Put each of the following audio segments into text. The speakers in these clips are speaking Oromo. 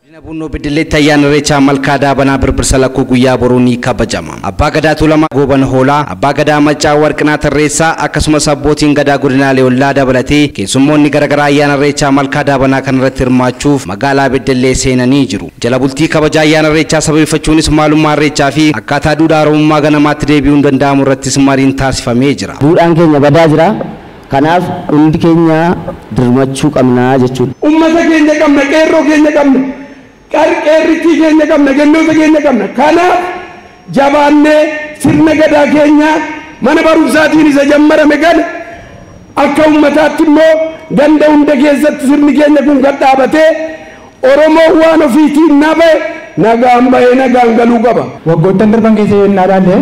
Godina Bunnoo Beddelleetti ayyaana Irreechaa malkaa daabanaa birbirsa lakkuu guyyaa boruu ni kabajama. Abbaa Gadaa Tuulamaa Gooban Hoolaa, Abbaa Gadaa Maccaa Warqinaa Tarreessaa akkasumas abbootiin gadaa godinaalee ollaa dabalatee keessummoonni garaagaraa ayyaana Irreechaa malkaa daabanaa kanarratti hirmaachuuf magaalaa Beddellee seenanii jiru. Jala bultii kabaja ayyaana Irreechaa sababeeffachuunis maalummaa Irreechaa fi akkaataa duudhaa Oromummaa ganamaatti deebi'uun danda'amu irrattis mariin taasifamee jira. Duudhaan keenya badaa jira. Kanaaf hundi keenya dirmachuu qabnaa jechuudha. ummata keenya qabna qeerroo keenya qabna qeerrittii keenya qabna gandoota keenya qabna kanaaf jabaannee sirna gadaa keenya mana barumsaatiin isa jammarame kana akka ummataatti immoo ganda hunda keessatti sirni keenya kun kan dhaabatee oromoo waan ofiitiin nabe nagaan bahee nagaan galuu qaba. waggoottan darban keessa yoo innaa ilaalle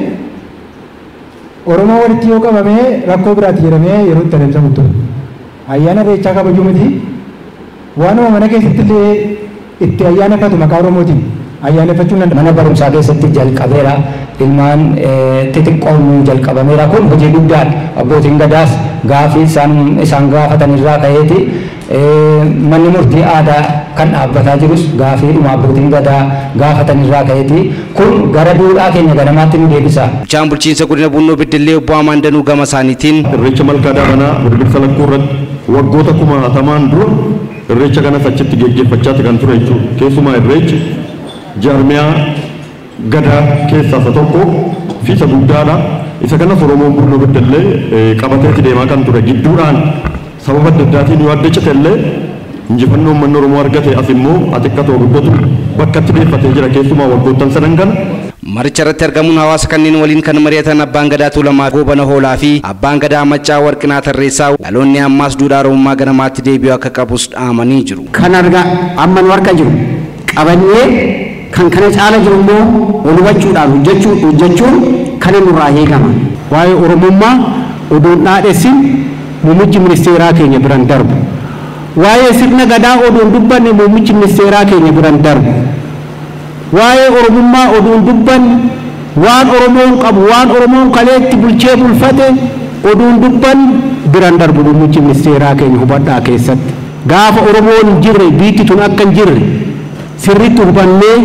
oromoo walitti yoo qabamee rakkoo biraatti jedhamee yeroo itti adeemsamu ture ayyaana irreechaa kabajuu miti waanuma mana keessatti illee itti ayyaaneffatu maqaa oromootiin ayyaaneffachuun danda'a. mana barumsaa keessatti jalqabeera ilmaan xixiqqoon jalqabameera kun hojii guddaadha abbootiin gadaas gaafii isaan isaan gaafatan irraa ka'eeti manni murtii aadaa kan dhaabbataa jirus gaafii dhuma abbootiin gadaa gaafatan irraa ka'eeti kun gara duudhaa keenya ganamaatti nu deebisa. Bulchaan bulchiinsa godina Bunnoo Beddellee obbo Amaan Danuu gama isaaniitiin irreecha malkaa daabanaa birbirsa lakkuu irratti waggoota kumaatamaan dura irreecha kanas achitti geggeeffachaati kan ture jechuudha. Keessumaa irreechi jaarmiyaa gadaa keessaa isa tokko fi isa guddaadha. Isa kanas Oromoon Bunnoo Beddellee qabateeti deemaa kan ture gidduudhaan sababa adda addaatiin yoo adda cite illee injifannoo uummanni Oromoo argate as immoo xiqqatoo guddatu bakka itti deeffatee jira keessumaa waggoottan sadan kana. Maricha irratti argamuun hawaasa kanneen waliin kan mari'atan abbaan gadaa Tuulamaa Goobana Hoolaa fi abbaan gadaa Maccaa Warqinaa Tarreessaa dhaloonni ammaas duudhaa Oromummaa ganamaatti deebi'uu akka qabus dhaamanii jiru. Kan argaa amma nu harka jiru qabannee kan kana caala jiru immoo wal hubachuudhaan hojjechuu hojjechuun kana nurraa eegama. Waa'ee Oromummaa oduun dhaadhessin muummichi ministeeraa keenya biran darbu. Waa'ee sirna gadaa oduun dubbanne muummichi ministeeraa keenya biran darbu. Waa'ee Oromummaa oduun dubbanne waan Oromoon qabu waan Oromoon kaleetti bulchee bulfate oduun dubbanne biran darbu muummichi ministeeraa keenya hubadhaa keessatti. Gaafa Oromoon hin jirre biitti tun akka hin jirre sirritti hubannee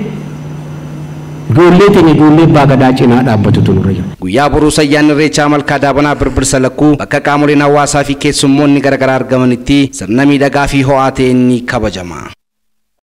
ijoollee teenya ijoollee abbaa gadaa cinaa dhaabbatutu nurra jira. Guyyaa boruusa ayyaanni Irreechaa malkaa daabanaa birbirsa lakkuu bakka qaamoleen hawaasaa fi keessummoonni garaagaraa argamanitti sirna miidhagaa fi ho'aa ta'een ni kabajama.